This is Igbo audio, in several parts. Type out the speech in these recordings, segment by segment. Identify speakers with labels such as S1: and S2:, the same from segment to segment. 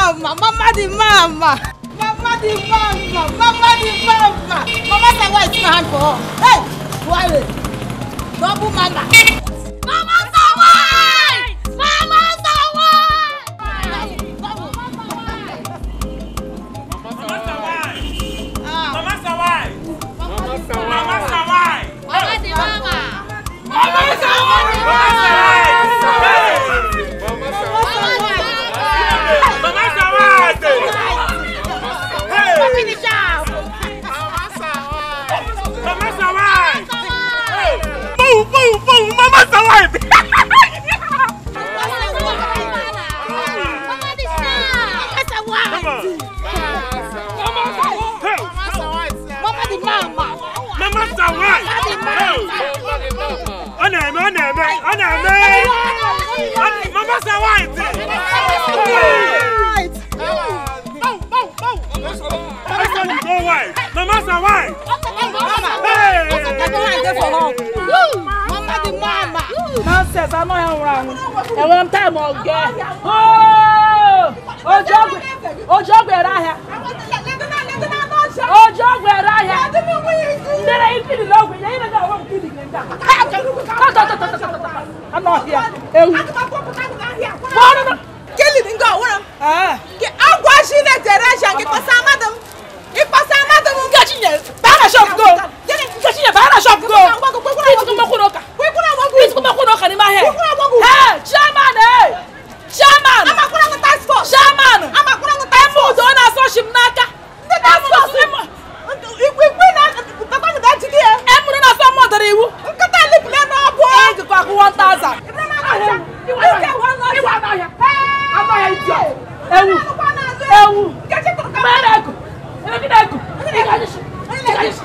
S1: mama, mama the mama. Mama the mama, mama the mama. Mama say why it's my hand for her. Hey, Wale. Double mama. Mama Sawai! Mama Sawai!
S2: Mama Sawai!
S1: Mama
S2: Mama Sawai!
S1: Mama the mama.
S2: Mama Sawai! Mama Sawai! Hey!
S1: Finish up.
S2: Mama Sawai! Hey! Boom, boom, boom! Mama Sawai! Hey! Mama Sawai! Hey! Ọ na-eme, ọ na-eme, ọ na-eme! Ọ- Mama Sawai! Go wide! Mama Sawai!
S3: nonsense anọ ya nwụrụ anwụ enwere m taịm ọgụ oji ọgwụ ere ahịa oji ọgwụ ere ahịa ndị na ikiri na ọgwụ ya ime ga ọgwụ nkiri gị ndị a anọ ọhịa ewu bọọlụ
S1: Kelly dingo wura.
S3: ee
S1: Ke agwa shi ne Teresha ke kwasa madam. Ikwasa madam.
S3: nkechi nye baa na shop go nkechi nye baa na shop go ituku mekwu n'ụka ituku mekwu n'ụka n'ime ahịa ee chairman ee chairman
S1: Amakwara ngo task force.
S3: chairman
S1: Amakwara ngo task
S3: eme udo na-asọ shi m n'aka
S1: Ndị task force. Ikwe ikwe na papa ngo da jigi e.
S3: emụrụ na-asọ m ọdara iwu
S1: Nkata lipule na ọbụ.
S3: ejikwa akwụ 1000 ewu ewu mere ego emegide ego ị ga-anyịshi ị ga-anyịshi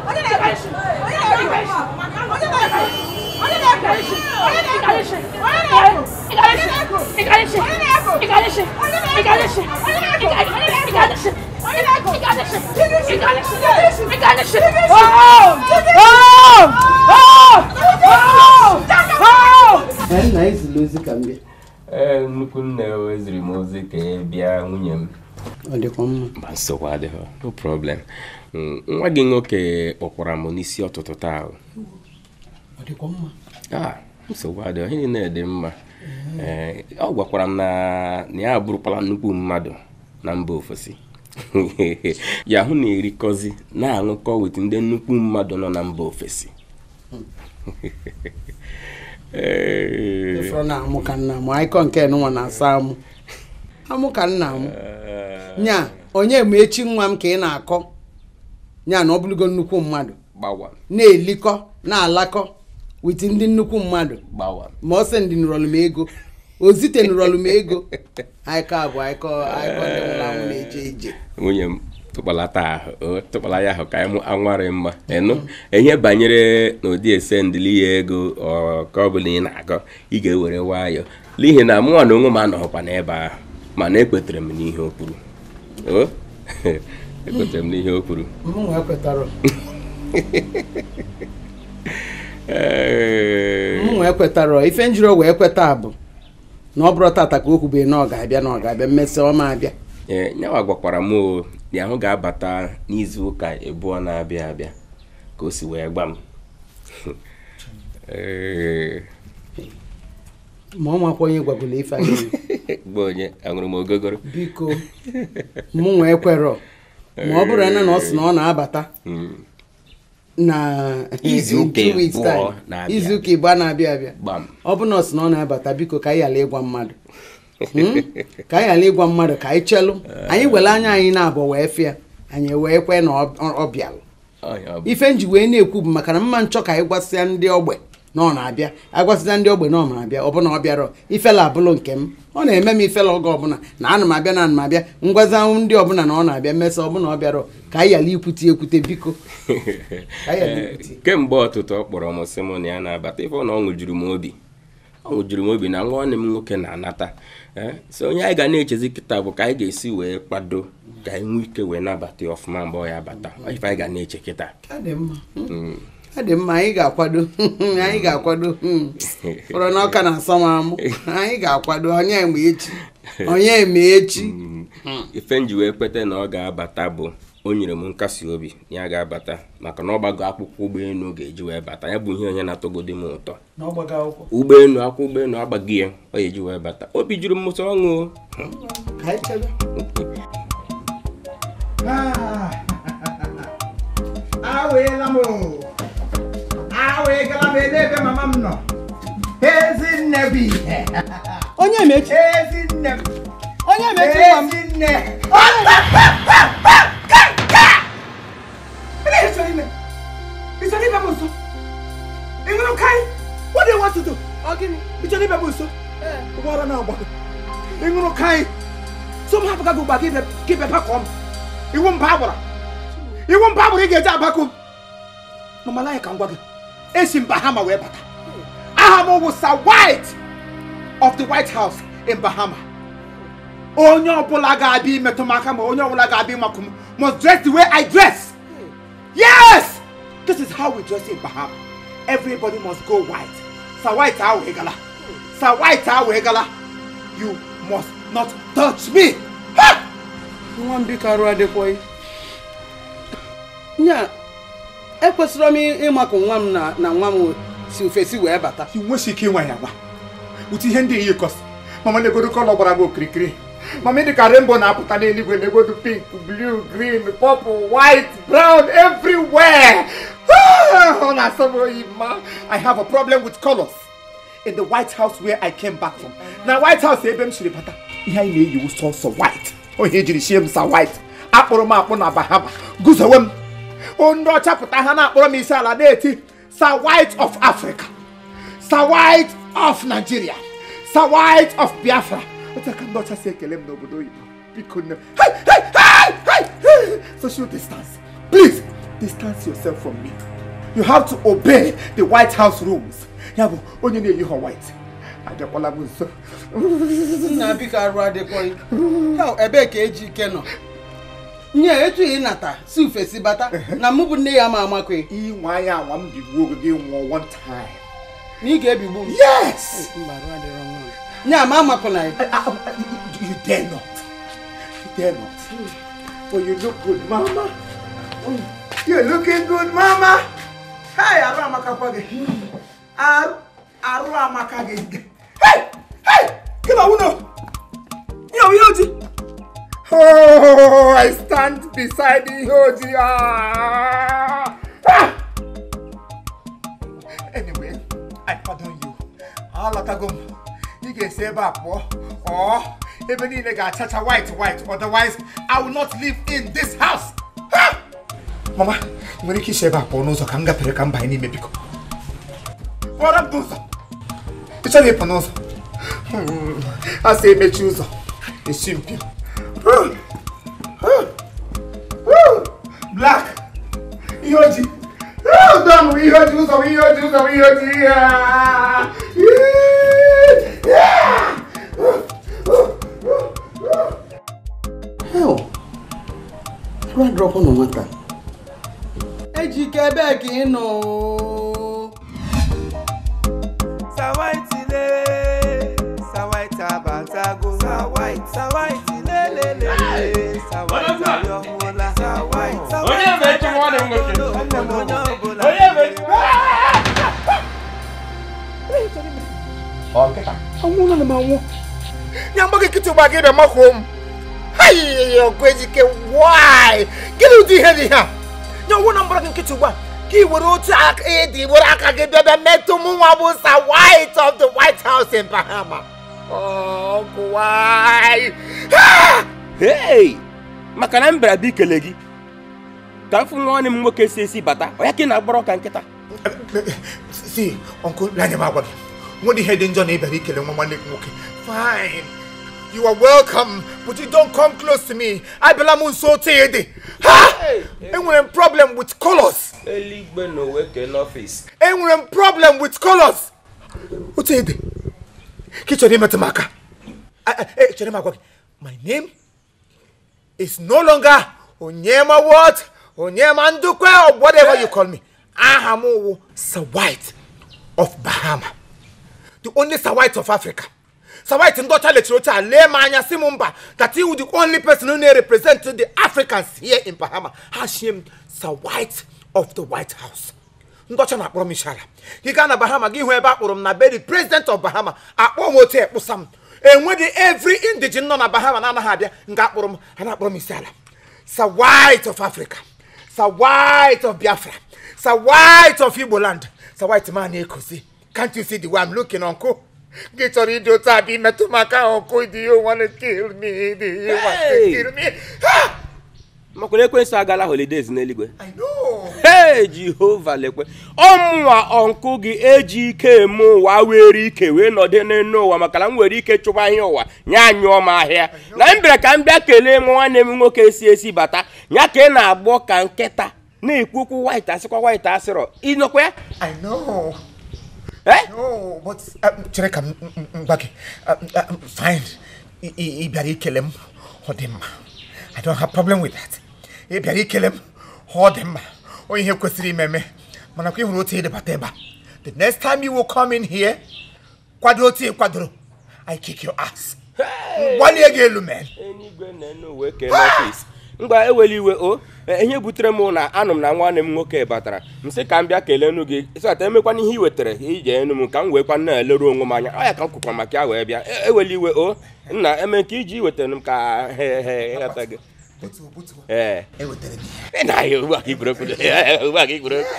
S4: nna anyị ziri ozi ka m bịa
S5: ee nnukwu nne eziri m ozi ka ị bịa nwunye m
S4: ọ dịkwa mma
S5: ma nsogbu adịghị no problem Mm, nwa gị nwoke kpọkwara m n'isi ọtụtụ taa
S4: ọ dịkwa mma
S5: ah nsogbu adịghị ihe niile dị mma ee ọ gwakwara m na na ya abụrụkwala nnukwu mmadụ na mba ofesi ya hụ na erikọzi na-aṅụkọ wit ndị nnukwu mmadụ nọ na mba ofesi Ee.
S4: ịfọrọ na amụ ka nna m anyịkọ nke nwa na-asa amụ amụ ka nna m nya onye ma echi nwa m ka ị na-akọ nya na ọ bụrụgo nnukwu mmadụ
S5: gbawa
S4: na-elikọ na-alakọ wit ndị nnukwu mmadụ
S5: gbawa
S4: ma ọ sị ndị nụrọlụ m ego o zite nụrọlụ m ego anyịkọ abụ anyịkọ anyịkọ ndị nwụrụ anwụ na-eje ije
S5: nwunye m tụkpalata ahụ o tụkpala ya ahụ ka anyị anwarị mma ịnụ ihe banyere n'ụdị ese ndịli ya ego ọ ka ọ bụla ị na-akọ ị ga-ewere nwayọ n'ihi na mụnwa na onwe m anọghịkwa n'ebe ahụ mana ekwetere m n'ihe o kwuru o ekwetere m n'ihe o kwuru
S4: m wee kwetara
S5: Ee,
S4: m wee kwetara ife njiri o wee kweta bụ na ọ bụrụ tata ka o kwubeghị na ọ ga-abịa na ọ ga-abịa mmesị ọma abịa
S5: ee nyawa gwakwara m o na ahụ ga-abata n'izu ụka abụọ na-abịa abịa ka o si wee gba m Ee,
S4: ma ọ makwa onye gwagolo ife anyị
S5: gba onye aṅụrụ m ogogoro
S4: biko mụ nwee kwerọ ma ọ bụrụ na na ọ sị na ọ na-abata
S5: Mm.
S4: na
S5: Izu ụka
S4: in two weeks
S5: abụọ
S4: time.
S5: na-abịa
S4: izu ụka ịbụọ na-abịa abịa
S5: gbam
S4: ọ bụ na ọ sị na ọ na-abata biko ka anyị ghara ịgwa mmadụ Hmm? ka anyị ghara ịgwa mmadụ ka anyị chelụ anyị were anya anyị na-abụ wee fịa anyị wee kwee na ọ- ọ ọ bịalụ
S5: Ọnya ọ bụ.
S4: ife nji wee na-ekwu bụ maka na mma nchọ ka anyị gwasịa ndị ogbe na ọ na-abịa agwasịa ndị ogbe na ọ na-abịa ọ bụ na ọ bịara ifela abụlụ nke m ọ na-eme m ifela oge ọbụla na ana m abịa na ana m abịa ngwazanwụ ndị ọbụla na ọ na-abịa mesa ọbụla ọ bịara ka anyị ghara ikwute ekwute biko ka anyị ghara ikwute
S5: kemgbe ọtụtụ ọ kpọrọ m sị m na ya na-abata ife ọ na ọ ṅụjuru m obi ọ ṅụjuru m obi na nwanne m nwoke na-anata ee so onye anyị ga na-echezi kịta bụ ka anyị ga-esi wee kwado ka anyị nwee ike wee nabata ya ọfụma mgbe ọ ya bata Ọ ife anyị ga na-eche kịta
S4: Ọ dị mma
S5: Mm.
S4: ọ dị mma anyị ga-akwado anyị ga-akwado hmm. fọrọ na ọka na-asọ m amụ anyị ga-akwado onye mgbe echi onye ma echi
S5: ife nji wee kweta na ọ ga-abata bụ o nyere m nkasi obi na ya ga-abata maka na ọ gbago akwụkwọ ụgbọelu ga-eji wee bata ya bụ ihe onye na-atọgodi m ụtọ ụgbọelu akwụkwọ ụgbọelu agbaghị ya ọ ga-eji wee bata obi juru m ụtọ ọṅụ o.
S4: ka anyị chere
S6: aweela m aweegala m n'ebe mama m nọ ezinne bụ ihe
S4: onye ma echi
S6: ezinne m
S4: onye ma echi nwa m
S6: ezinne ị chọrọ ibe m nso ị nwere kai what do you want to do
S4: ọ gịnị
S6: ị chọrọ ibe m nso ụgbọala na-agba ị ṅụrụ kai so m hapụga gị ugbu a ka ibe bakọ m iwu mba agbara iwu mba agbara ị ga-eji abakọ m mamala ya ka m gwa gị esi m bahama wee bata aha m bụ sir white of the white house in bahama onye ọbụla ga-abịa imetụ m aka ma onye ọbụla ga-abịa ịmakụ m must dress the way i dress yes this is how we dress in bahama everybody must go white sir white ahụ egala sir white ahụ egala you must not touch me ha!
S4: nwa m biko arụ adịkwaghị nya ekwesịrị m ịmakụ nwa m na na nwa m si ofesi wee bata
S6: i nwesi ike ịnwa ya agba ụtụ ihe ndị iyi kọs mama na-egodo kọlọ gbara gị okirikiri mama dị ka rainbow na-apụta n'eluigwe na-egodo pink blue green purple white brown everywhere ọ na-asọ m oyi ma i have a problem with colors in the white house where i came back from na white house ebe m siri bata ihe anyị na-eyiwu sọsọ white onye ejiri shie m sa white akpụrụ m akpụ na bahama guzowe m ndị ọcha pụta ha na-akpọrọ m isi ala na-eti sir white of africa sir white of nigeria sir white of biafra otu aka ndị ọcha si ekele m n'obodo oyibo biko nne Hey, hey, hey, hey, hey! social distance please distance yourself from me you have to obey the white house rules ya bụ onye na-eyi ha white abịakwala m nso
S4: nna biko arụ adịkwaghị Hell, ebee ka eji ike nọ nye etu ị nata si ofesi bata na mụ bụ nne ya ma amakwe
S6: inwe anya anwa m bigbuo oge gị nwụọ one time
S4: na ị ga-ebigbu m
S6: yes
S4: Mba, arụ adịrọ nwa m. nya ma amakụna ya
S6: Uh, uh, you, you dare not. You dare not. Oh, you look good, Mama. Oh, You're looking good, Mama. Hey, Aru Amaka Page. Aru, Aru Amaka Page. Hey, hey, come on, Uno. Yo, Yoji. Oh, I stand beside the Yoji. Ah. ah. Anyway, I pardon you. Alatago m. Ị ga-esi ebe a pụọ. Ọ ebe niile ga-achacha white white. Otherwise, I will not live in this house. Ha! Mama, ị nwere ike isi ebe a pụọ n'ụzọ ka m gafere ka m banye n'ime biko. Kpọrọ m n'ụzọ. Ị chọghị ịpụ n'ụzọ. Hmm, A sị emechi ụzọ. Esi mpio. Huh! Huh! Huh! Black. Ihe ojii. Oh, done with ihe ojii ụzọ ihe ojii ụzọ ihe ojii. Yeah! Yeah!
S4: Hell, arụ adịrọkwa na nwata eji ike ebee ka ị nọ
S7: Sawaiti le, Sawaiti abatago. Sawaiti, Sawaiti le le le le. Sawaiti ayọ̀mọ́lá. Sawaiti,
S2: Onye bụ echi nwanne m nwoke?
S7: Nwanne m onye ọbụla.
S2: Onye bụ echi?
S6: anwụla na m anwụ ya mgbe gị nkịtị gba gị bịa makwuo m hayi ọgụ ejike why gịnị ụdị ihe dị ha ya ọnwụ na mgbara gị nkịtị ugbu a ka ị were otu aka ịdị were aka gị bịa bịa metụ m nwa bụ sa white of the white house in bahama ọgụ why
S5: hei maka na m bịara bịa ikele gị ka m fụ nwanne m nwoke si esi bata ọ ya ka ị na-agbara ka nkịta
S6: si ọnkụ lanya m agwa gị nwere ihe dị njọ na ịbịara ikele nwa nwanne gị nwoke fine you are welcome but you don't come close to me abịala m nso otu ịdị ha enwere m problem with colors
S5: eluigwe na owe ke n'ọfịs
S6: enwere m problem with colors otu ịdị ka ị chọrọ imetụ m aka Ah, ah, eh, chere m agwa gị my name is no longer onyema what onyema ndukwe or whatever you call me aha m wụ sir white of bahama the only sir white of africa sawit ndị ọcha lechiri oche a lee m anya si m mba that you the only person who na-represent the africans here in bahama ha shie m sawit of the white house ndị ọcha na-akpọrọ m ishara gị gaa na bahama gị hụ ebe a kpọrọ m na be the president of bahama akpọ m otu ekpụsa m enweghị every indigene nọ na bahama na-anaghị abịa nga akpọrọ m ha na-akpọrọ m isi ala sa white of africa sa white of biafra sa white of igbo land sa white man na-ekozi can't you see the way i'm looking uncle gị chọrọ ịdị otu a bụ imetụ m aka uncle do you want to kill me do you want to
S5: Hey!
S6: kill me ha!
S5: makwara ekwensu agala holidays n'eluigwe
S6: i know
S5: hei jehova lekwe ọmụnwa ọnkụ gị eji ike eme ụwa were ike wee nọdụ n'elu ụwa maka na m nwere ike chụba ihe ụwa nya anyụọ m ahịa na m bịara ka m bịa kelee m nwanne m nwoke si esi bata ya ka ị na-agbọ ka nkịta na-ekwu okwu white asịkwa white asịrọ ịnọkwa ya
S6: i know
S5: Eh?
S6: no but um, chere ka m m- m gwa gị Um, um, fine ị ị- ị bịara ikele m ọ dị mma i don't have problem with that ị bịara ikele m ọ dị mma onye ihe kwesịrị imeme mana kwa ị hụrụ otu ịdịbata ebe a the next time you will come in here kwado otu ị kwadoro i kick your ass gbalie gị elu man
S5: enigwe na-ene uwe kee n'ọfịs ngwa ewela iwe o e, ihe butere m na anụ m na nwanne m nwoke batara m sị ka m bịa kelee enu gị sịata emekwana ihe i wetara ije enu m ka m weekwa na-eleru onwe m anya ọ ya ka m kwukwa maka ya wee bịa E- ewela iwe o nna eme nke iji wetara m ka he he ịghọta gị
S6: butuo butuo
S5: ee
S6: ewetara m ihe
S5: ị na-ahịa ugbu a ka ikwuru okwu ugbu a ka ikwuru okwu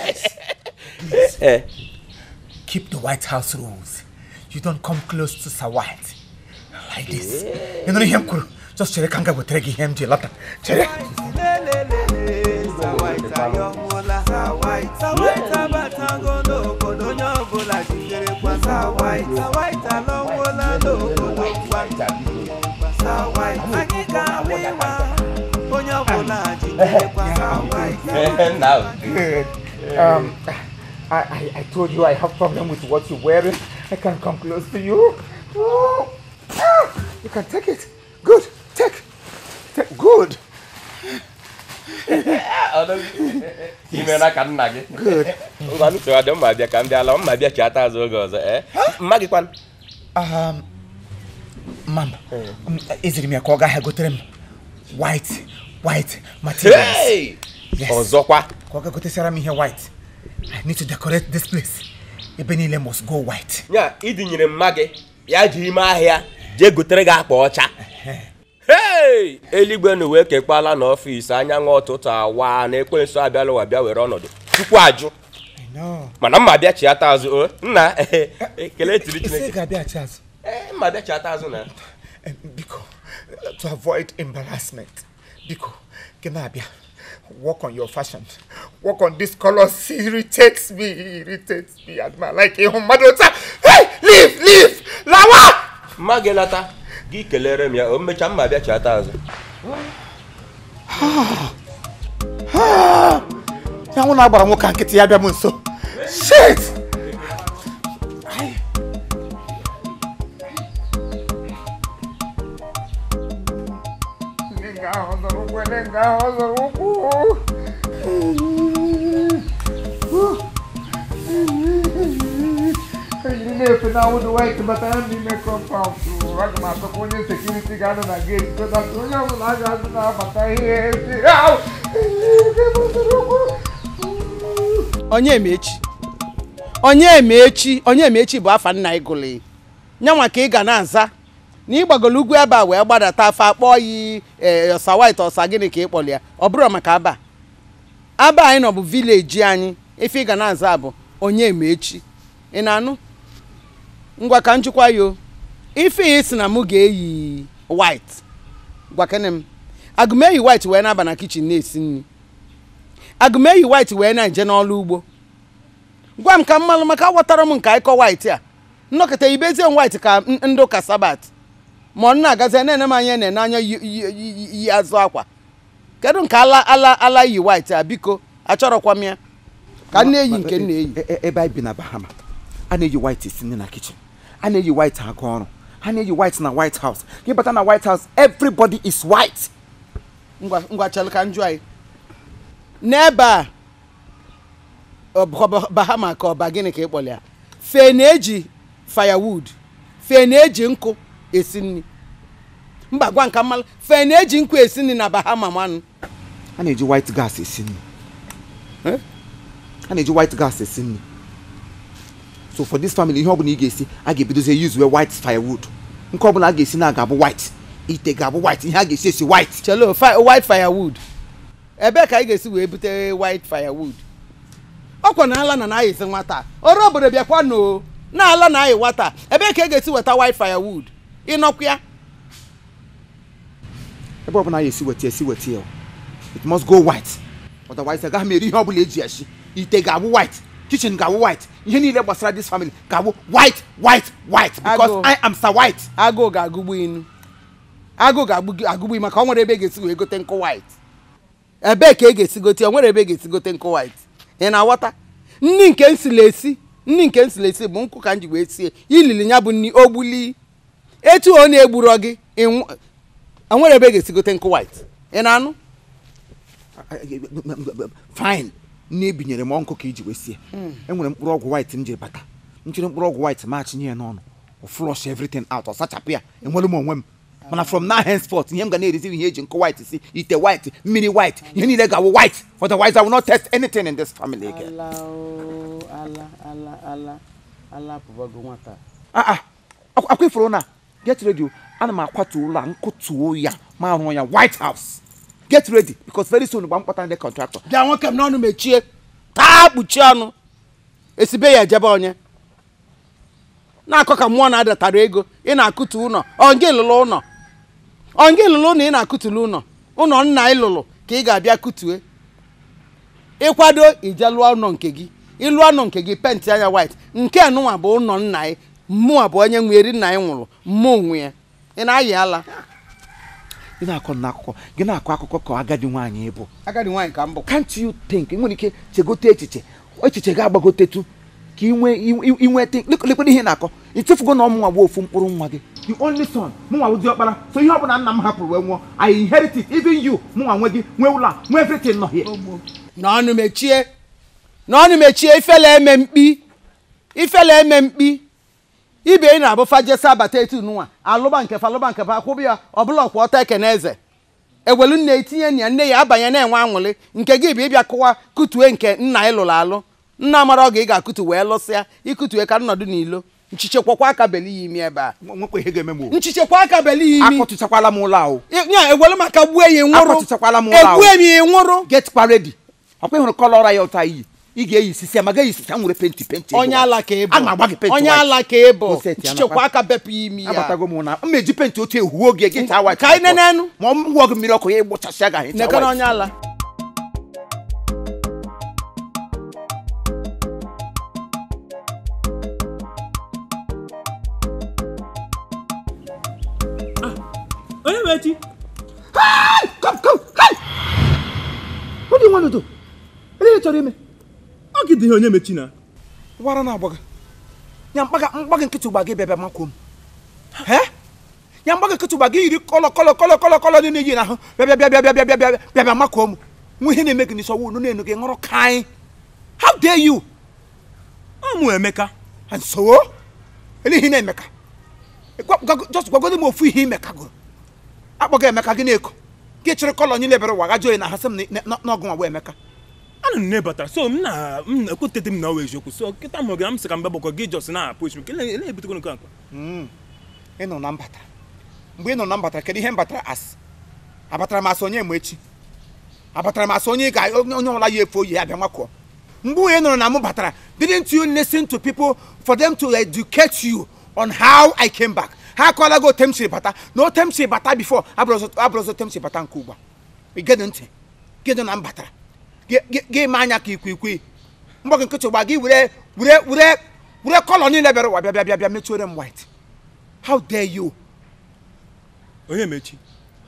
S5: ee
S6: keep the White House rules. You don't come close to Sir White like this. You know him kwuru. Just chere ka m ga wetere gị ihe m ji lọta. Chere.
S7: lelelele sawaita yọhụla sawaita batago n'obodo onye ọbụla jiderekwa sawaita sawaita lọwụla n'obodo ngwa sawaita anyị ga-ahụ ịwa onye ọbụla jiderekwa sawaita
S5: nna
S6: Good. Um, I, I, I told you I have problem with what you're wearing. I can't come close to you. Oh. Ah, you can take it. Good. Take. Take. Good.
S5: imena ka nna gị
S6: Good.
S5: ngwa ntị ọ dị mma bịa ka m bịa la mma bịa chiata azụ oge ọzọ ee mma gị kwan
S6: Um, Mom, um, eziri m ya ka ọ gaghị gotere m white, white materials.
S5: Hey!
S6: Yes.
S5: ọzọkwa
S6: Ka ọ ga gotesiara m ihe white. I need to decorate this place. Ebe niile must go white.
S5: nya idinyere mma gị ya ji ime ahịa jee gotere gị akpa ọcha hei eluigwe na uwe kekpala n'ọfịs anyanwụ ụtụtụ awa na ekwensu abịala ụwa bịa were ọnọdụ tupu ajụ
S6: I know.
S5: mana mma bịa chiata azụ o nna ekele tiri
S6: Ise
S5: chineke
S6: ga-abịa azụ.
S5: Ee, mma bịa chiata azụ na
S6: Eh, Biko, uh, to avoid embarrassment, Biko, gị na-abịa. Work on your fashion. Work on this color. It irritates me. It irritates me. Adma, like ịhụ mmadụ otu a. Hey, leave, leave, lawa!
S5: mma gị lata gị kelere m ya o mmecha mma bịa chiata azụ
S6: Ya nwụ na-agbara nwoke a nkịtị ya bịa m nso. Shit! Ai. Ndị nga ahụ zọrọ ụkwụ, ndị nga ahụ zọrọ ụkwụ. Ejiri na-efe na awụdụ white batara n'ime compound. Aga m atọkwa onye sekuriti ga-anọ na gate so that onye ọbụla a ga-azụ na-abata ihe ezi. Au! Ebe ọ zọrọ ụkwụ.
S4: onye emechi onye emechi onye emechi bụ afa nna ịgụli nyanwa ka ị ga na-aza na ịgbagolo ugwu ebe a wee gbadata afa akpọọ yi ee ọsa white ọsa gịnị ka ị kpọrọ ya ọ bụrụ maka aba aba anyị nọ bụ vileji anyị ife ị ga na-aza bụ onye emechi ị na-anụ ngwa ka njikwa yo ife ị si na mụ ga-eyi white gwa kene m agụmeyi white wee na-aba na kichin na-esi nri agụmeyi white wee na-eje n'ọrụ ugbo gwa m ka mmalụ maka aghọtara m nke ịkọ white a nnọkọta ibezie m white ka n- ndị ụka sabat ma ọ na-agazi na-ene m anya na-ene anya yi- yi- yi yi azụ akwa kedu nke ala ala ala yi white a biko achọrọkwa m ya ka m na-eyi nke m na-eyi
S8: E- e- ebe anyị bi na bahama a na-eyi white esi nri na kichin a na-eyi white aga ọrụ a na-eyi white na white house ka ịbata na white house everybody is white
S4: ngwa ngwa chelụ ka njụ anyị n'ebe a ọ bụkwa bahama ka ọba gịnị ka ị kpọrọ ya fe na-eji firewood fe na-eji nkụ esi nri mba gwa nka mmalụ fe na-eji nkụ esi nri na bahama manụ
S8: a na-eji white gas esi nri
S4: Eh?
S8: a na-eji white gas esi nri so for this family ihe ọbụla ị ga-esi a ga-ebidozie use wee white firewood nke ọbụla a ga-esi na ga-abụ white ite ga-abụ white ihe a ga-esi esi white
S4: chelo fi- white firewood ebee ka anyị ga-esi wee bute white firewood ọkwa na ala na na-ayịsị nwata ọrụ obodo bịakwa no na ala na ayị nwata ebee ka ị ga-esi weta white firewood ịnọkwa ya
S8: ebe ọbụla a ga-esi weta esi weta ya it must go white otherwise agaghị m eri ihe ọbụla eji esi ite ga-abụ white kitchen ga-abụ white ihe niile gbasara this family ga-abụ white white white because
S4: Agụụ.
S8: I am Sir White
S4: agụụ ga-agụgbu inu agụụ ga-agụgbu inu maka ọ nwere ebe ị ga-esi wee gote nkụ white ebee ka ị ga-esi gote ya? o nwere ebe ị ga-esi gote nkụ white ị na-aghọta nri nke nsila esi nri nke nsila esi bụ nkụ ka m ji wee sie ilili ya bụ nri ogbuli etu ọ na-egburo gị ịnwụ- o nwere ebe ị ga-esi gote nkụ white ị na-anụ
S8: fine nne ebinyere m ọnkụ ka iji wee sie enwere mkpụrụ ọgwụ white m jiri bata m jiri mkpụrụ ọgwụ white ma chinye ya n'ọnụ ọ flush everything out ọ sachapụ ya enwere m onwe m mana from now henceforth ihe m ga na-erizi ihe eji nkụ white si ite white mmiri white ihe niile ga-awụ white otherwise I will not test anything in this family again. Ah, ah, akwa akwa ifuru na get ready o. ana m akwatu ụlọ a nkụtuo ya ma rụọ ya white house get ready because very soon gba mkpọta ndị contractor
S4: bịa nwoke m n'ọnụ mechie taa kpuchie ọnụ esibe ya ejebe onye na-akọ ka mmụọ na-adatara ego ị na-akụtu ụlọ onge lụrụ ụlọ onge lụrụ ụlọ ị na-akụtulu ụlọ ụlọ nna ị lụrụ ka ị ga-abịa kụtue ịkwado ije lụọ ụlọ nke gị ịlụọ ụlọ nke gị penti anya white nke nụnwa bụ ụlọ nna ị mmụọ bụ onye nwe eri nna ị nwụrụ mmụọ onwe ya ị na-ayị ala
S8: gị na-akọ n'akụkọ gị na-akọ akụkọ ka agadi nwaanyị ịbụ
S4: agadi nwaanyị ka m bụ
S8: can't you think ị nwere ike chegote echiche echiche ga-agbagotetu ka inwe inweta lekwana ihe na-akọ ichefugo na ọmụnwa bụ ofu mkpụrụ nwa gị the only son mụnwa bụ diọkpara so ihe ọbụla nna m hapụrụ wee nwụọ i inherit it even you mụnwa nwe gị nwee ụlọ a nwee everything nọ here
S4: n'ọnụ mechie n'ọnụ mechie ifele eme mkpi ifele eme mkpi ibe ị na-abụfa jesa abata etu nụnwa alụba nke fa alụba nke fa akwụbụ ya ọbụla ọkwa ọta ekene eze ewelu nne etinye nna ya nne ya abanye na-enwe aṅụrị nke gị bụ ịbịa kụwa kụtue nke nna ị lụrụ alụ nna mara oge ị ga-akụtu wee lụsịa ikụtue ka nnọdụ n'ilo nchichekwakwa aka beli ya imi ebe a
S8: nwekwa ihe ga-eme m o
S4: nchichekwa aka beli ya imi
S8: akọtụchakwala m ụlọ ahụ
S4: ya ewelu maka gbue ya nwụrụ
S8: Akpọtụchakwala m ụlọ ahụ.
S4: egbue m ya nwụrụ
S8: get kwa ready ọkwa ịhụrụ kọlọ ọra ya ụta iyi ị ga-eyi sisi ma gaghị sisi nwere penti penti
S4: onye ala ka ịbụ
S8: a ma-agba gị penti
S4: onye
S8: white.
S4: ala ka ịbụ
S8: Go set ya
S4: nchichekwa
S8: nakwa.
S4: aka bepụ ya imi ya
S8: abatago m na m eji penti otu ehuwe oge gị taa white
S4: Ka anyị nenenu.
S8: ma ọ gwụọ gị mmiri ọkụ ya ịgbụchasịa gị ahụ
S4: nekana onye ala
S2: onye bụ echi
S8: Come, come, hey! What do you want to do? Ele chọrọ ime?
S2: ọ gị dị ihe onye mechi na
S8: Wara na-agba gị. Ya mkpaga mkpaga nkịtị ụgba gị bịa bịa makwuo m. He? Ya mkpaga nkịtị ụgba gị yiri kọlọ kọlọ kọlọ kọlọ kọlọ dị na-eyi n'ahụ bịa bịa bịa bịa bịa bịa bịa bịa bịa bịa makwuo m. Nwa ihe na-eme gị n'isi ọwụ unu na-enu gị ṅụrụ kaị. How dare you?
S2: ọmụ emeka
S8: And so? Ele ihe na-emeka. Gwa- gwa- Just gwagodo m ofu ihe imeka gụrụ. Akpọga Emeka gị na-eko. Gị chịrị kọlọ nye lebere ụwa gajuo na ha sị m na- na- n'ọgụ nwa bụ Emeka.
S2: ana m nebatara so m na m na-ekwetete m na ọ wụ eziokwu so kịta m ga m sị ka m gbakọ gị jọs na-apụ echi kele na-ebutego nke akpa
S8: ị nọ na mbata mgbe ị nọ na mbata kedu ihe m batara as abatara m asị onye ma echi abatara m asị onye ga onye onye ọbụla ya efu oyi ya bịa nwakọ mgbe onye nọrọ na m batara didn't you listen to people for them to educate you on how I came back ha akọọla gị otem siri bata na otem siri bata before abụrụzọ otem siri bata nke ugbu a igedị ntị gị nọ na m batara gị- gị gị ma anya ka ikwikwii mgbọ gị nkịtị gba gị were were were were kọlọ niile bịara ụwa bịa bịa bịa bịa mechuore m white how dare you
S2: onye mechi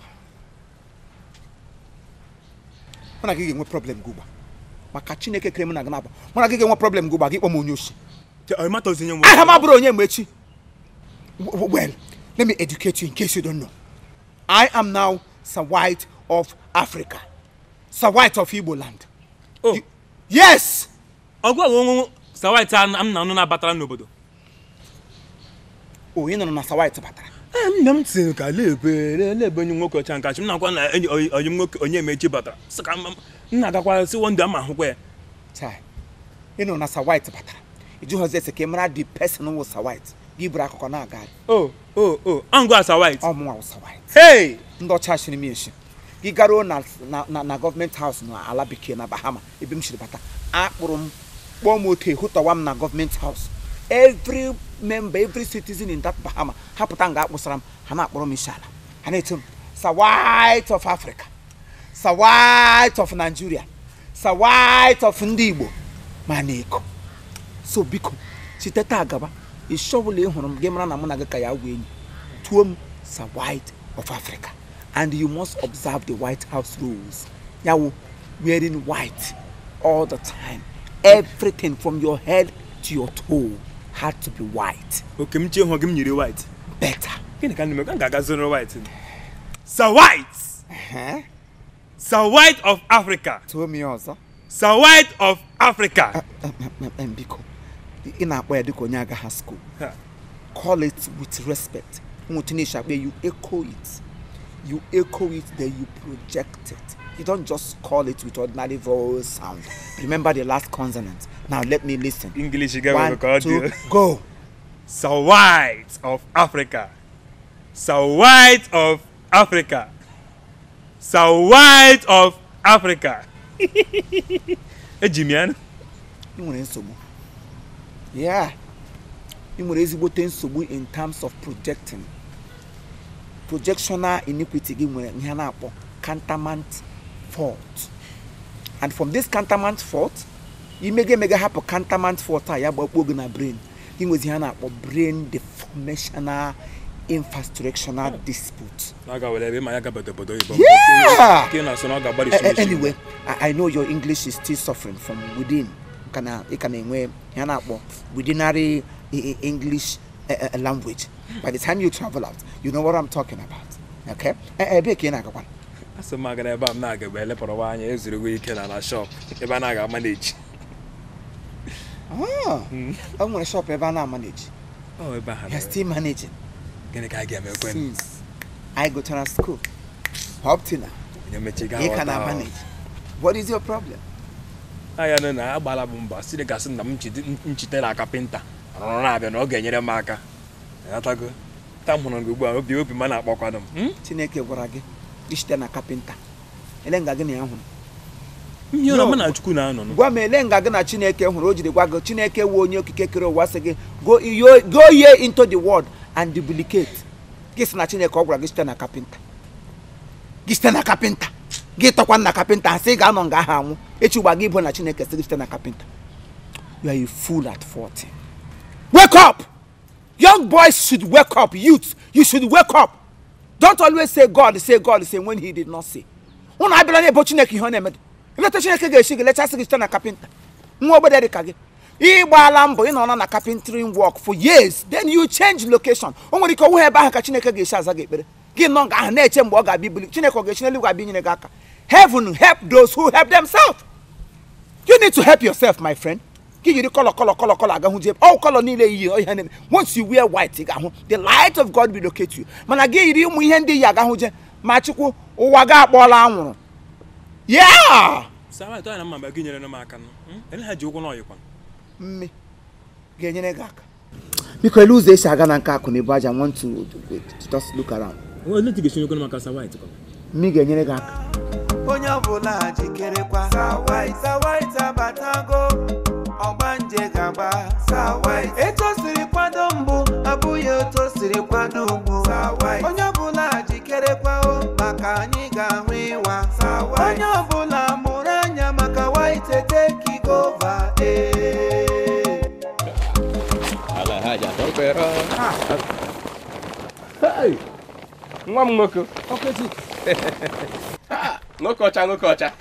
S8: mụ na gị ga-enwe problem gị ugba maka chineke kere mụ na gị na-abụ mụ na gị ga-enwe problem gị ugba gị kpọ m onye osi
S2: ịmatazi onye
S8: aha m abụrụ onye mgbe echi W- w- well let me educate you in case you don't know i am now sir white of africa sir white of igbo land
S2: Oh.
S8: You- yes
S2: ọgụ ọgụ onwe sawit a m na anụ na-abatara n'obodo
S8: o ị nụrụ na sir white batara
S2: Ee, nna m sị ka lebe lebe onye nwoke ọcha nkachi m na-akwa na enyi oyi oyi m nwoke onye mechi batara sị ka m m na-agakwa sị wondụ ama ahụkwa ya
S8: chai ịnụ na sa white batara ịjụghọzi ese ka ị mara the person wụ sa white gị buru akụkọ na-aga
S2: o o o angụ asa white
S8: ọmụnwa wụ sa white
S2: hey
S8: ndị ọcha shiri m eshi gị garuo na na na, na gọọmenti haus na ala bekee na bahama ebe m shiri bata akpụrụ m kpọọ m otu hụtawa m na gọọmenti haus every member every citizen in that bahama ha pụta nga akpụsara m ha na-akpọrọ m isi ala ha na-eto m sa white of africa sa white of nigeria sa white of ndị igbo ma na-eko so biko site taa gaba isi ọbụla ị hụrụ m gị mara na mụ na gị ka ya wee enyi tuo m sa white of africa and you must observe the white house rules yawo wearing white all the time everything from your head to your toe had to be white
S2: oke m chie hụ gị m nyiri white
S8: better
S2: gịnị ka m ga-aga zoro white sa white
S8: huh?
S2: sa white of africa
S8: tuo m ya ọzọ
S2: sa white of africa
S8: Em, em, em, biko ị na-akpọ ya dịka onye agaghị school
S2: Ha.
S8: call it with respect nwetunish akpa you echo it you echo it then you project it you don't just call it with ordinary vowel sound remember the last consonant now let me listen
S2: english
S8: one
S2: ga-enwe ka ọ
S8: two
S2: dị
S8: go
S2: sa white of africa sa white of africa sa white of africa eji m ya nụ.
S8: ị nwere nsogbu yeah ị nwere ezigbote nsogbu in terms of projecting projectional iniquity gị nwere ihe a na-akpọ cantamant fault and from this cantamant fault imega emega hapụ cantamant fault a ya gbakpuo gị na brain gị nwezi ihe a na-akpọ brain deformational infrastructural dispute
S2: na ọ ga-were ebe ma ya gaba obodo oyibo
S8: Yeah!
S2: ka ị na-asọ na ọ ga-agbari
S8: A- a-
S2: shimishi
S8: anyway I, i know your english is still suffering from within ka na ị ka na-enwe ya na-akpọ withinary e- e- english eh, eh, language by the time you travel out you know what i'm talking about okay Eh, ebe ka ị na-agakwa
S2: asị m agara ebe a m na-aga ebe elepụrụwa anya ezuru ike na na shop ebe a na-aga maneji
S8: Ah, o nwere shop ebe a na-amanage
S2: ọ ebe ahụ
S8: you're still managing
S2: gịnị ka a ga-emekwe
S8: since i gotara school up till now
S2: onye mechi ga
S8: ị ka na manage what is your problem
S2: anya nụ na agbala bụ mba si gasị na m chite- m chitere kapịnta rụrụ na-abịa na ọ ga-enyere m aka atago taa m hụrụ gị ugbu a obi obi ma na-akpọkwanụ m Hmm?
S8: chineke gwara gị ishite na kapịnta ele nga gị na ya hụrụ
S2: ihe ụlọ
S8: No.
S2: mụ na chukwu na-anọ nụ.
S8: gwa m ele nga gị na chineke hụrụ o jiri gwa gị chineke wee onye okike kere ụwa sị gị go yo- go ye into the world and duplicate gị sị na chineke ọ gwara gị site na kapịnta gị site na kapịnta gị tọkwa na kapịnta asị ị ga-anọ nga ahụ anwụ echi ugba gị bụ na chineke sị gị site na kapịnta you are a fool at 40 wake up young boys should wake up youth you should wake up don't always say god say god say when he did not say unu abịala na-ebo chineke ihe ọ na-eme ileta chineke ga-esi gị lechasị gị site na kapịnta nwa ogbede dị ka gị ịgbaala mbọ ị nọ na carpentering work for years then you change location o nwere ike ọwụghị ebe ahụ ka chineke ga-esi aza gị ekpere gị nọ nga ahụ na-eche mgbe ọ ga-abịa ibuli chineke ọ ga-esi n'eluigwe abịa inyere gị aka heaven help those who help themselves you need to help yourself my friend gị yiri kọlọ kọlọ kọlọ kọlọ agahụ jebe ọ kọlọ niile iyi ihe na-eme once you wear white ị ga-ahụ the light of god will locate you mana gị yiri ụmụ ihe ndị yi agahụ je ma chukwu ụwa gị akpọọla anwụrụ yeah
S2: Sawa, ịtọ ya na mma mgbe gị nyere m aka nụ. Hmm? Ele ha ji ụkwụ n'ọyịkwa
S8: mme ga-enyere gị aka biko ele ụzọ esi aga na nke akụ na ebu aja want to to just look around
S2: ole ti ga-esi nyekwana maka sawa ịtọ
S8: mme ga-enyere gị aka
S7: onye ọbụla jikerekwa Sawait Sawait abatago ọgbanje gaba Sawait etu o siri kwado mbụ abụghị etu o siri kwado ugbu Sawait onye ọbụla jikerekwa o maka anyị ga-ahụ ịwa Sawait onye ọbụla mụrụ anya maka white tekigova ee
S5: nwa m nwoke nwoke ọcha nwoke ọcha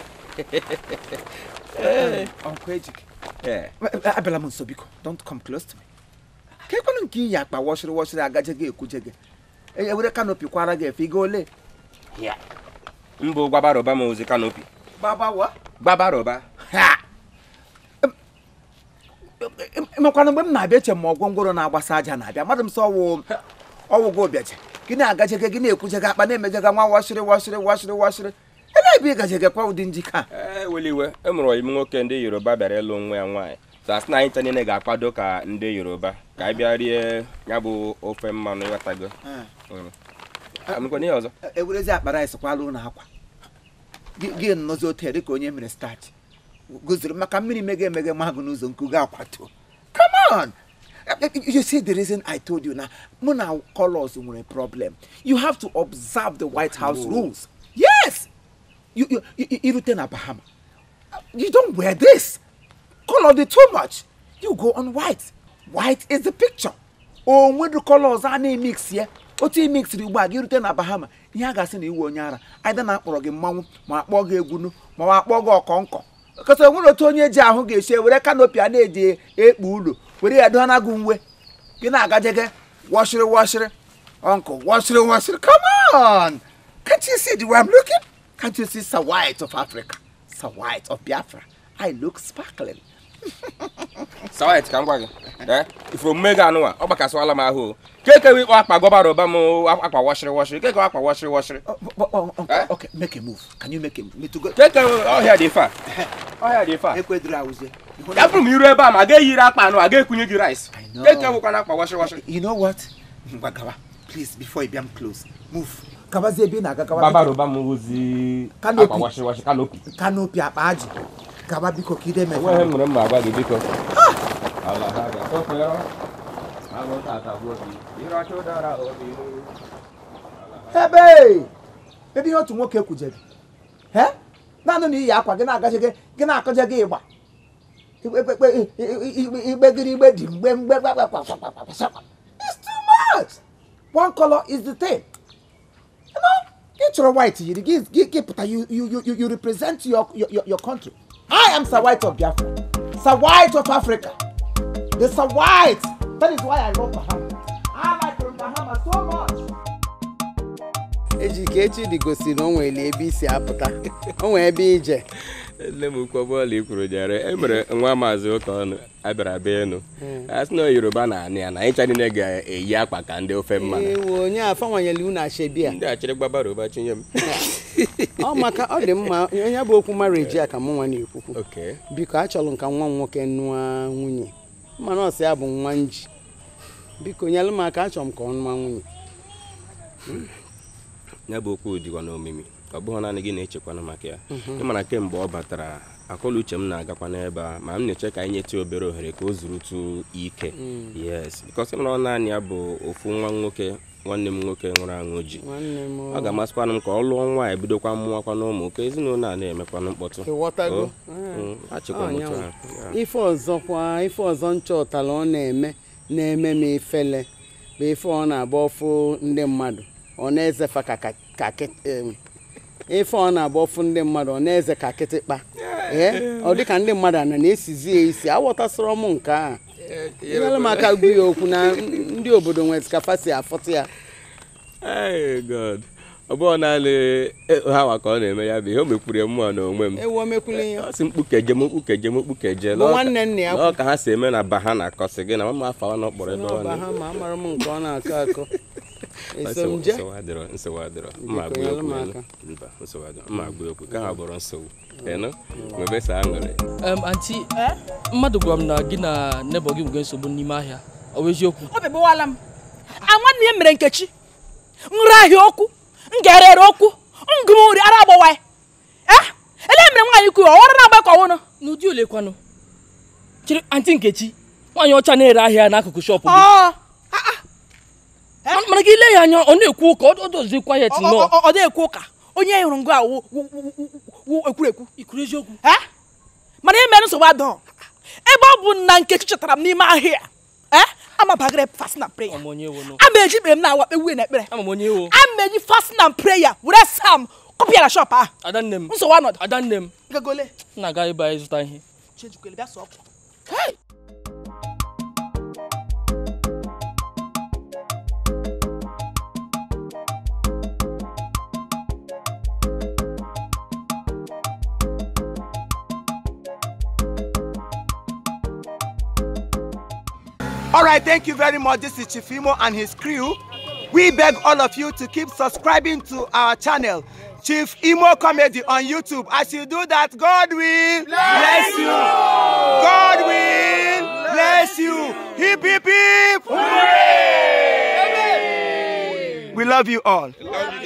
S8: ọkụ ejike
S5: Ee.
S8: abịala m nso biko don't come close to me ka ekwenụ nke iyi akpa wọchịrị wọchịrị agaje gị ekwuje gị E- ewere kanopi kwara gị efe ị ga ole
S5: Ya. mbụ gbabaroba m ozi kanopi
S8: gbabawa
S5: gbabaroba
S8: ha emekwana mgbe m na-abịa eche ma ọgwọ ngworo na-agbasa aja na-abịa mmadụ m sọ wụ ọwụgwọ ụbịaja gị na-agajege gị na-ekwujega akpa na-emejega nwa washịrị washịrị washịrị washịrị ebe ebe ị gajege kwa ụdị njike a
S5: eweli iwe e mụrụ ime nwoke ndị yoruba bịara ịlụ nwa ya nwaanyị sasị na anyị ncha niile ga-akwado ka ndị yoruba ka anyị bịa rie ya bụ ofe mmanụ ịghọtago amekwana ihe ọzọ
S8: ewerezi akpa rice kwala ụlọ akwa Gị- gị nnọzi otu dịka onye mere starch goziri maka mmiri mege emege mahagụ n'ụzọ nke ga akwato come on you see the reason i told you na mụ na colors nwere problem you have to observe the white house rules yes you, you, you, irute na bahama you don't wear this color dị too much you go on white white is the picture onwedu colors a na-emix ya otu imixiri ugbu a gị rute na bahama ihe a ga-asị na iwu onye ara aịda na akpọrọ gị mmanwụ ma akpọ gị egwunu ma ọ akpọ gị ọkọnkọ kọta onwere otu onye ji ahụ ga-esi were kanopi a na-eji ekpu ụlọ were ya doha na gị uwe gị na-agajege washịrị washịrị uncle washịrị washịrị come on can't you see the way I'm looking can't you see Sir White of Africa Sir White of Biafra I look sparkling
S5: sawit ka m gwa gị ee ifuru omume gị anụnwa ọ gbakasịwala m ahụ o kekewe ịkpọ akpa gọbara ụba m akpa washịrị washịrị kekewe akpa washịrị washịrị
S8: Oh, but, oh, uncle,
S5: Eh?
S8: okay make a move can you make a me to go
S5: kekewe ọhịa dị fa ọhịa dị fa
S8: ekwedịrị awụzie
S5: ya bụrụ m iru ebe a ma ga eyiri akpa anụ a ga-ekunye gị rice
S8: I know.
S5: kekewekwana akpa washịrị washịrị
S8: you know what ngwa gawa please before you bịa m close move gabazie ebe ị na-aga gawa
S5: gọbara ụba m ozi
S8: Canopy.
S5: akpa washịrị washịrị kanopi
S8: kanopi akpa ajị gaba biko ka ide
S5: enweghị
S8: mefe
S5: m nwere mma agwa gị biko ala ha ga-atọpụrụ agụtatagbuo gị ịracha ụdara obi
S8: ebe ebe ihe otu nwoke kwuje gị he naanị na iyi akwa gị na-agaje gị gị na-akọje gị ịgba igbegiri igbe dị mgbe mgbe it's too much one color is the thing you know ị chọrọ white yiri gị gị gị pụta you you you you represent your your your- your country I am Sir White of Biafra Sir White of Africa the Sir White that is why I love Bahama I like Bahama so much.
S4: ejike echi gosi na o nwere ebe isi apụta o nwere ebe ije
S5: nne m ukwu bọọlụ ikwuru jere e mere nwa maazị ụka ọnụ abịara bịa enu a sị na yoruba na anị ya na ịcha niile ga-eyi akpa ka ndị ofe mmanụ
S4: ewu onye afọwanyela unu ashebi a
S5: ndị achịrị gbabara ụba chinye m
S4: ọ maka ọ dị mma onye bụ okwu marriage a ka mụ nwa na-ekwukwu
S5: oke
S4: biko achọrọ m ka nwa m nwoke nụọ nwunye mana ọsị ya bụ nwa nji biko nyelụ m aka achọrọ m ka ọ nụọ nwunye
S5: ya bụ okwu dịkwa n'omimi ọ bụghị naanị gị na-echekwana maka ya ịmana kemgbe ọ batara akọla uche m na-agakwa n'ebe a ma m na-eche ka anyị nyetụ obere ohere ka o zurutu ike yes bikọs ịmara ọ naanị ya bụ ofu nwa nwoke nwanne m nwoke nwụrụ anwụ ji
S4: nwanne m
S5: ọ ga-amasịkwanụ m ka ọ lụọ nwaanyị bidokwa mmụọkwa n'ụmụ ka ezinụlọ a na-emekwanụ mkpọtụ
S4: ịghọtago
S5: O, mm, achịkwa m otu
S4: Ọnyanwa.
S5: a
S4: ife ọzọkwa ife ọzọ nchọtara ọ na-eme na-eme m ifele bụ ife ọ na-agba ọfụ ndị mmadụ ọ na-ezefa ka ka- ka kịt- em, ife ọ na-agba ọfụ ndị mmadụ ọ na-eze ka kịtịkpa ee ọ dịka ndị mmadụ ana na-esizi ya isi aghọtasịrọ m nke a nyere m aka gwu ya okwu na ndị obodo nwere ka fa si afụta ya
S5: Hey, God. ọ bụghị naanị e- ha nwa ka ọ na-eme ya bụ ihe o mekwuru ya mmụọ na onwe m
S4: ewu omekwuli ya
S5: ọ sị mkpukeje m mkpukeje m mkpukeje
S4: Bụ nwanne nna ya
S5: ọ ka ha si eme na ba ha na-akọsị gị na mama afa na ọkpọrọ ebe ọ
S4: n'ọba ha ma amara m nke ọ na-akọ akọ eso m je
S5: nsogbu adịrọ nsogbu adịrọ mma
S4: Biko,
S5: agba
S4: nyere
S5: okwu
S4: m
S5: enu.
S4: aka.
S5: mba nsogbu adịrọ mma agba okwu ka ha bụrụ nsogbu enu mebesa aṅụrị
S3: em anti mmadụ gwara m na gị na nebọ gị nwere nsogbu n'ime ahịa ọ bụ eziokwu
S1: obi gbawala m a nwanne ya mere nkechi nri ahịa okwu m ga-erere okwu ngụm nri ara agbawa ya eh ele mere nwaanyị kwuru ọwara na-agba ka ọwụnụ
S3: n'ụdị ole kwanụ chịrị anti nkechi nwaanyị ọcha na-ere ahịa n'akụkụ shọpụ gị
S1: ọ
S3: Ma- mana gị lee ya anya ọ na-ekwu ụka ọ dozi kwayet nnọọ
S1: ọ dị ekwu ụka onye hụrụ ngụ a wụ wụ- wụ- wụ- wụ ekwurekwu
S3: ikwuru eziokwu
S1: Eh? mana ime nsogbu adọ ebe ọ bụ na nkechi chọtara m n'ime ahịa eh amabagara fasting and prayer
S3: ama m onye ewo nụ
S1: ama eji ikpere m na-awa kpewuye na ekpere
S3: ama m onye ewo
S1: ama eji fasting and prayer were sam kọpịa na shọp ahụ
S3: adanne m
S1: nsogbu anọdụ
S3: adanne m
S1: gagole
S3: m na-aga ebe anyị zụta ihe
S1: chejukwele bịa sọọ
S8: All right, thank you very much. This is Chifimo and his crew. We beg all of you to keep subscribing to our channel, Chief Imo Comedy on YouTube. As you do that, God will bless you. God will bless you. Hip, hip, hip. We love you all.